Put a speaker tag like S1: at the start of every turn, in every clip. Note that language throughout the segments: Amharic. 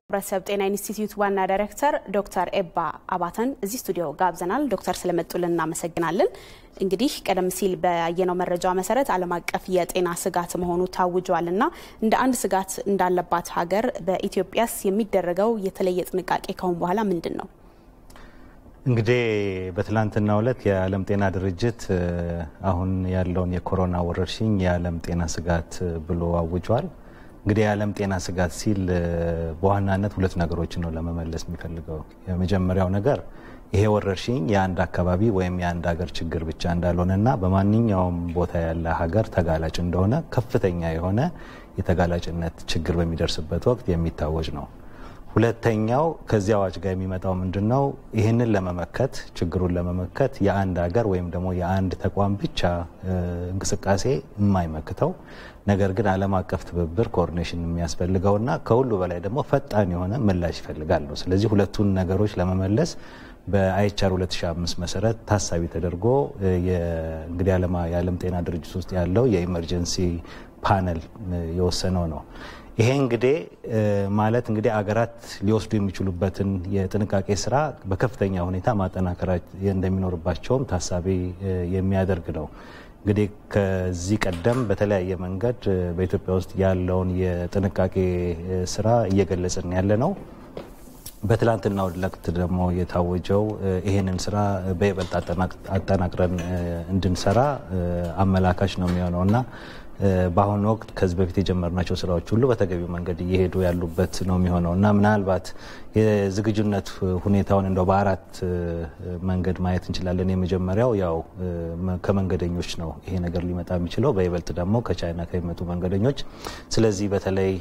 S1: ህብረተሰብ ጤና ኢንስቲትዩት ዋና ዳይሬክተር ዶክተር ኤባ አባተን እዚህ ስቱዲዮ ጋብዘናል። ዶክተር ስለመጡልን እናመሰግናለን። እንግዲህ ቀደም ሲል ባየነው መረጃ መሰረት ዓለም አቀፍ የጤና ስጋት መሆኑ ታውጇል እና እንደ አንድ ስጋት እንዳለባት ሀገር በኢትዮጵያስ የሚደረገው የተለየ ጥንቃቄ ካሁን በኋላ ምንድን ነው?
S2: እንግዲህ በትላንትናው ዕለት የዓለም ጤና ድርጅት አሁን ያለውን የኮሮና ወረርሽኝ የዓለም ጤና ስጋት ብሎ አውጇል። እንግዲህ የዓለም ጤና ስጋት ሲል በዋናነት ሁለት ነገሮችን ነው ለመመለስ የሚፈልገው። የመጀመሪያው ነገር ይሄ ወረርሽኝ የአንድ አካባቢ ወይም የአንድ ሀገር ችግር ብቻ እንዳልሆነና በማንኛውም ቦታ ያለ ሀገር ተጋላጭ እንደሆነ ከፍተኛ የሆነ የተጋላጭነት ችግር በሚደርስበት ወቅት የሚታወጅ ነው። ሁለተኛው ከዚህ አዋጅ ጋር የሚመጣው ምንድን ነው? ይህንን ለመመከት ችግሩን ለመመከት የአንድ ሀገር ወይም ደግሞ የአንድ ተቋም ብቻ እንቅስቃሴ የማይመክተው ነገር ግን ዓለም አቀፍ ትብብር ኮኦርዲኔሽን የሚያስፈልገውና ከሁሉ በላይ ደግሞ ፈጣን የሆነ ምላሽ ይፈልጋል ነው። ስለዚህ ሁለቱን ነገሮች ለመመለስ በአይቻር 2005 መሰረት ታሳቢ ተደርጎ እንግዲህ የዓለም ጤና ድርጅት ውስጥ ያለው የኢመርጀንሲ ፓነል የወሰነው ነው። ይሄ እንግዲህ ማለት እንግዲህ አገራት ሊወስዱ የሚችሉበትን የጥንቃቄ ስራ በከፍተኛ ሁኔታ ማጠናከር እንደሚኖርባቸውም ታሳቢ የሚያደርግ ነው። እንግዲህ ከዚህ ቀደም በተለያየ መንገድ በኢትዮጵያ ውስጥ ያለውን የጥንቃቄ ስራ እየገለጽን ያለ ነው። በትላንትናው ዕለት ደግሞ የታወጀው ይሄንን ስራ በይበልጥ አጠናቅረን እንድንሰራ አመላካች ነው የሚሆነው እና በአሁኑ ወቅት ከዚህ በፊት የጀመርናቸው ስራዎች ሁሉ በተገቢው መንገድ እየሄዱ ያሉበት ነው የሚሆነው እና ምናልባት የዝግጁነት ሁኔታውን እንደው በአራት መንገድ ማየት እንችላለን። የመጀመሪያው ያው ከመንገደኞች ነው ይሄ ነገር ሊመጣ የሚችለው በይበልጥ ደግሞ ከቻይና ከሚመጡ መንገደኞች። ስለዚህ በተለይ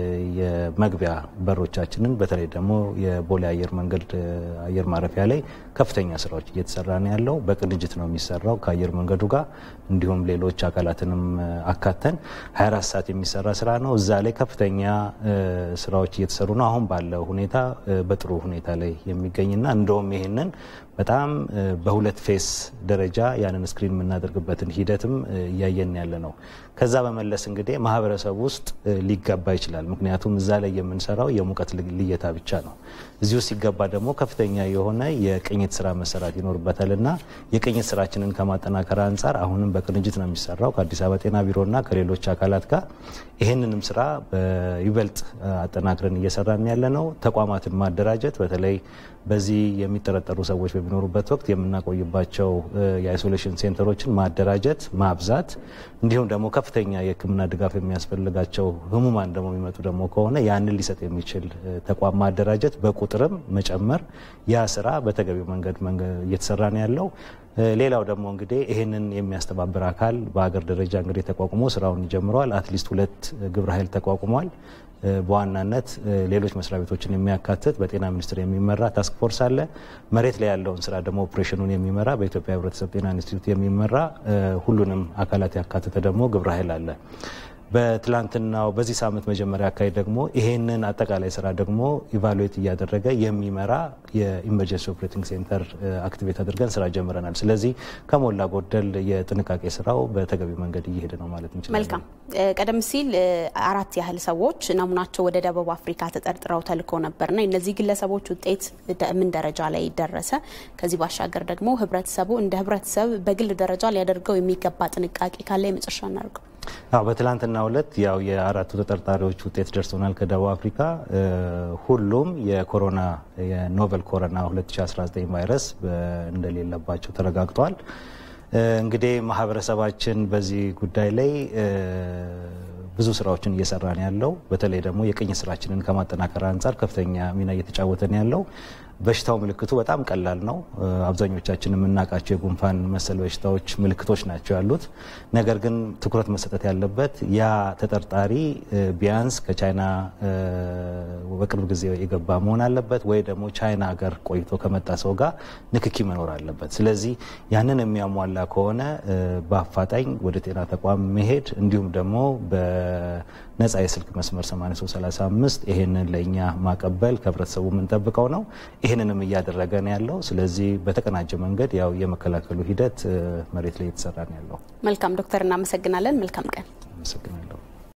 S2: የመግቢያ በሮቻችንን በተለይ ደግሞ የቦሌ አየር መንገድ አየር ማረፊያ ላይ ከፍተኛ ስራዎች እየተሰራ ነው ያለው። በቅንጅት ነው የሚሰራው ከአየር መንገዱ ጋር እንዲሁም ሌሎች አካላትንም አካተን 24 ሰዓት የሚሰራ ስራ ነው። እዛ ላይ ከፍተኛ ስራዎች እየተሰሩ ነው። አሁን ባለው ሁኔታ በጥሩ ሁኔታ ላይ የሚገኝና እንደውም ይሄንን በጣም በሁለት ፌስ ደረጃ ያንን ስክሪን የምናደርግበትን ሂደትም እያየን ያለ ነው። ከዛ በመለስ እንግዲህ ማህበረሰብ ውስጥ ሊገባ ይችላል። ምክንያቱም እዛ ላይ የምንሰራው የሙቀት ልየታ ብቻ ነው። እዚህ ውስጥ ሲገባ ደግሞ ከፍተኛ የሆነ የቅኝት ስራ መሰራት ይኖርበታል እና የቅኝት ስራችንን ከማጠናከር አንጻር አሁንም በቅንጅት ነው የሚሰራው ከአዲስ አበባ ጤና ቢሮና ከሌሎች አካላት ጋር ይህንንም ስራ በይበልጥ አጠናክረን እየሰራን ያለ ነው። ተቋማትን ማደራጀት በተለይ በዚህ የሚጠረጠሩ ሰዎች በሚኖሩበት ወቅት የምናቆይባቸው የአይሶሌሽን ሴንተሮችን ማደራጀት፣ ማብዛት እንዲሁም ደግሞ ከፍተኛ የሕክምና ድጋፍ የሚያስፈልጋቸው ህሙማን ደግሞ የሚመጡ ደግሞ ከሆነ ያንን ሊሰጥ የሚችል ተቋም ማደራጀት፣ በቁጥርም መጨመር፣ ያ ስራ በተገቢው መንገድ እየተሰራ ነው ያለው። ሌላው ደግሞ እንግዲህ ይህንን የሚያስተባብር አካል በሀገር ደረጃ እንግዲህ ተቋቁሞ ስራውን ይጀምረዋል። አትሊስት ሁለት ግብረ ኃይል ተቋቁሟል። በዋናነት ሌሎች መስሪያ ቤቶችን የሚያካትት በጤና ሚኒስቴር የሚመራ ታስክ ፎርስ አለ። መሬት ላይ ያለውን ስራ ደግሞ ኦፕሬሽኑን የሚመራ በኢትዮጵያ ህብረተሰብ ጤና ኢንስቲትዩት የሚመራ ሁሉንም አካላት ያካተተ ደግሞ ግብረ ኃይል አለ። በትላንትናው በዚህ ሳምንት መጀመሪያ አካባቢ ደግሞ ይሄንን አጠቃላይ ስራ ደግሞ ኢቫሉዌት እያደረገ የሚመራ የኢመርጀንሲ ኦፕሬቲንግ ሴንተር አክቲቬት አድርገን ስራ ጀምረናል። ስለዚህ ከሞላ ጎደል የጥንቃቄ ስራው በተገቢ መንገድ እየሄደ ነው ማለት እንችላለን።
S1: መልካም። ቀደም ሲል አራት ያህል ሰዎች ናሙናቸው ወደ ደቡብ አፍሪካ ተጠርጥረው ተልኮ ነበርና እነዚህ ግለሰቦች ውጤት ምን ደረጃ ላይ ደረሰ? ከዚህ ባሻገር ደግሞ ህብረተሰቡ እንደ ህብረተሰብ በግል ደረጃ ሊያደርገው የሚገባ ጥንቃቄ ካለ የመጨረሻ እናድርገው።
S2: አዎ በትላንትናው ዕለት ያው የአራቱ ተጠርጣሪዎች ውጤት ደርሶናል ከደቡብ አፍሪካ። ሁሉም የኮሮና የኖቨል ኮሮና 2019 ቫይረስ እንደሌለባቸው ተረጋግጧል። እንግዲህ ማህበረሰባችን በዚህ ጉዳይ ላይ ብዙ ስራዎችን እየሰራን ያለው በተለይ ደግሞ የቅኝ ስራችንን ከማጠናከር አንጻር ከፍተኛ ሚና እየተጫወተን ያለው በሽታው ምልክቱ በጣም ቀላል ነው። አብዛኞቻችን የምናውቃቸው የጉንፋን መሰል በሽታዎች ምልክቶች ናቸው ያሉት። ነገር ግን ትኩረት መሰጠት ያለበት ያ ተጠርጣሪ ቢያንስ ከቻይና በቅርብ ጊዜ የገባ መሆን አለበት ወይ ደግሞ ቻይና ሀገር ቆይቶ ከመጣ ሰው ጋር ንክኪ መኖር አለበት። ስለዚህ ያንን የሚያሟላ ከሆነ በአፋጣኝ ወደ ጤና ተቋም መሄድ እንዲሁም ደግሞ በነጻ የስልክ መስመር 8335 ይሄንን ለእኛ ማቀበል ከህብረተሰቡ የምንጠብቀው ነው። ይህንንም እያደረገ ነው ያለው። ስለዚህ በተቀናጀ መንገድ ያው የመከላከሉ ሂደት መሬት ላይ የተሰራ ነው ያለው።
S1: መልካም ዶክተር፣ እናመሰግናለን። መልካም ቀን።
S2: አመሰግናለሁ።